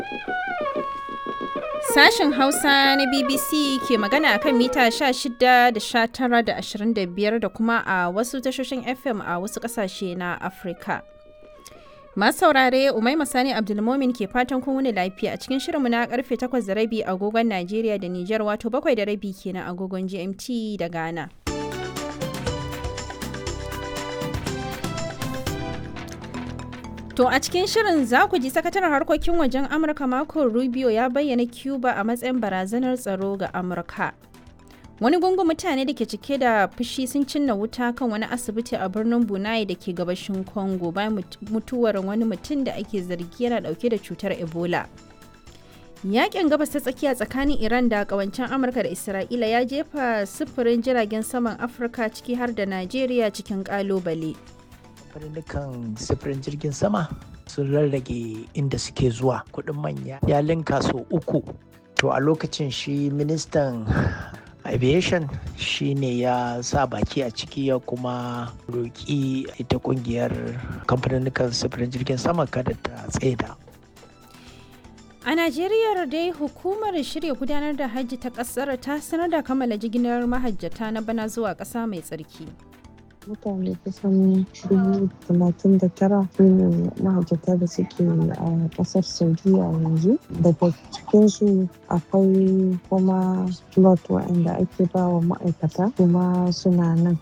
Sashen Hausa na BBC ke magana a kan mita 16 da 19 da 25 da kuma a wasu tashoshin FM a wasu ƙasashe na Afirka. Masu saurare Umaima Sani Abdulmomin ke fatan kun wuni lafiya a cikin shirinmu na karfe 8 da rabi agogon Najeriya da Nijar wato 7 da rabi kenan agogon GMT da Ghana. To a cikin shirin za ku ji sakataren harkokin wajen Amurka Marco Rubio ya bayyana Cuba a matsayin barazanar tsaro ga Amurka. Wani gungun mutane da ke cike da fushi sun cinna wuta kan wani asibiti a birnin Bunai da ke gabashin Congo bayan mutuwar wani mutum da ake zargi yana dauke da cutar Ebola. Yakin gabas ta tsakiya tsakanin Iran da kawancen Amurka da Isra'ila ya jefa sufurin jiragen saman Afirka ciki har da Najeriya cikin kalubale. kamfanin sifirin jirgin sama sun rarrage inda suke zuwa kuɗin manya ya linka so uku to a lokacin shi ministan aviation shi ne ya sa baki a ciki ya kuma roƙi ita ƙungiyar kamfanin sifirin jirgin sama kada ta tsaida A Najeriya dai hukumar shirya gudanar da hajji ta ƙasar ta sanar da kammala jigilar mahajjata na bana zuwa ƙasa mai tsarki. mutane kusan dubu talatin da tara su ne mahajjata da suke a kasar saudiya yanzu daga cikinsu akwai kuma lot waɗanda ake ba wa ma'aikata kuma suna nan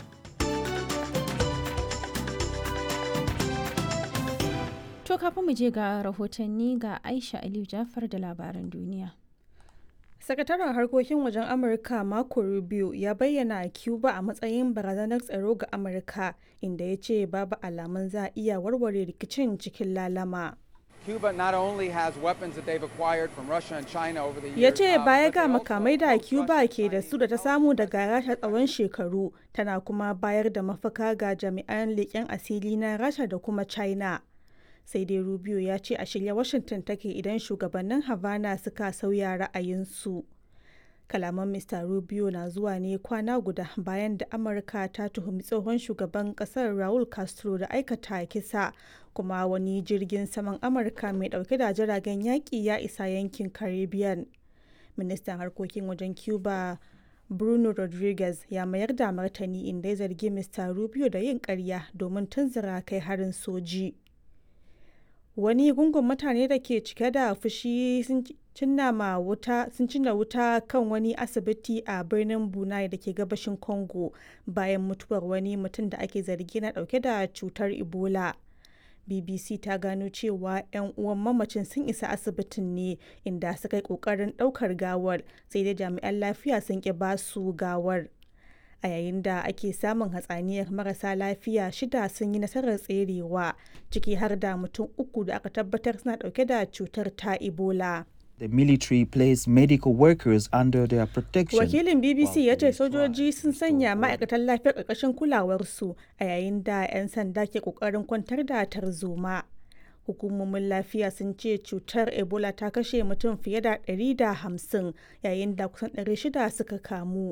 To kafin mu je ga rahotanni ga Aisha Aliyu Jafar da labaran duniya. Sakataren harkokin wajen Amurka Marco Rubio ya bayyana a Cuba a matsayin barazanar tsaro ga Amurka inda ya ce babu alamun za a iya warware rikicin cikin lalama. Cuba not only has weapons that they've acquired from Russia and China over the years. Ya ce uh, baya but ga they also makamai da host Cuba Russia, ke da China, su da ta samu daga Rasha tsawon shekaru tana kuma bayar da mafaka ga jami'an leƙen asiri na Rasha da kuma China. Sai dai Rubio ya ce a shirya Washington take idan shugabannin Havana suka sauya ra'ayinsu. Kalaman Mr. Rubio na zuwa ne kwana guda bayan da Amurka ta tuhumi tsohon shugaban kasar Raul Castro da aikata kisa kuma wani jirgin saman Amurka mai dauke da jiragen yaƙi ya isa yankin Caribbean. Ministan harkokin wajen Cuba Bruno Rodriguez ya mayar da martani inda ya zargi Mr. Rubio da yin ƙarya domin tunzura kai harin soji. wani gungun mutane da ke cike da fushi sun cinna ma wuta sun cinna wuta kan wani asibiti a birnin bunai da ke gabashin congo bayan mutuwar wani mutum da ake zargi na dauke da cutar ebola bbc ta gano cewa 'yan uwan mamacin sun isa asibitin ne inda suka yi kokarin daukar gawar sai dai jami'an lafiya sun ki basu gawar a yayin da ake samun hatsaniyar marasa lafiya shida sun yi nasarar tserewa ciki har da mutum uku da aka tabbatar suna dauke da cutar ta ebola The military placed medical workers under their protection. wakilin bbc while ya ce police tried sojoji to sun restore sanya order. ma'aikatan lafiyar ƙarƙashin kulawarsu a yayin da 'yan sanda ke ƙoƙarin kwantar da tarzoma hukumomin lafiya sun ce cutar ebola ta kashe mutum fiye da 150 yayin da kusan 600 suka kamu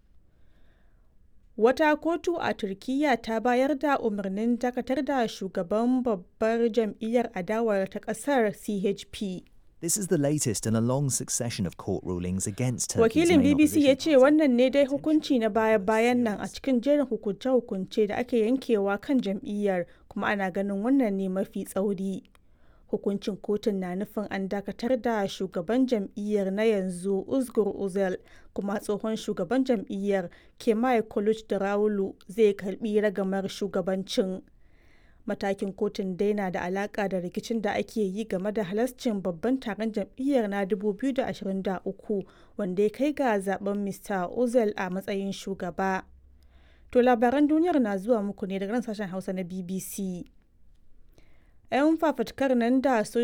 Wata kotu a Turkiyya ta bayar da umarnin dakatar da shugaban babbar jam'iyyar adawar ta ƙasar CHP. This is the latest in a long succession of court rulings against Turkey's Wakilin main BBC ya opposition ce party. wannan ne dai hukunci na baya-bayan nan a cikin jerin hukunce-hukunce da ake yankewa kan jam'iyyar kuma ana ganin wannan ne mafi tsauri. Hukuncin kotun na nufin an dakatar da shugaban jam'iyyar na yanzu Uzgur Uzel kuma tsohon shugaban jam'iyyar Kemal Kılıçdaroğlu zai karbi ragamar shugabancin. Matakin kotun dai na da alaka da rikicin da ake yi game da halascin babban taron jam'iyyar na 2023 wanda ya kai ga zaben Mr. Ozel a matsayin shugaba. To labaran duniyar na zuwa muku ne daga nan sashen Hausa na BBC. 'Yan fafutukar nan da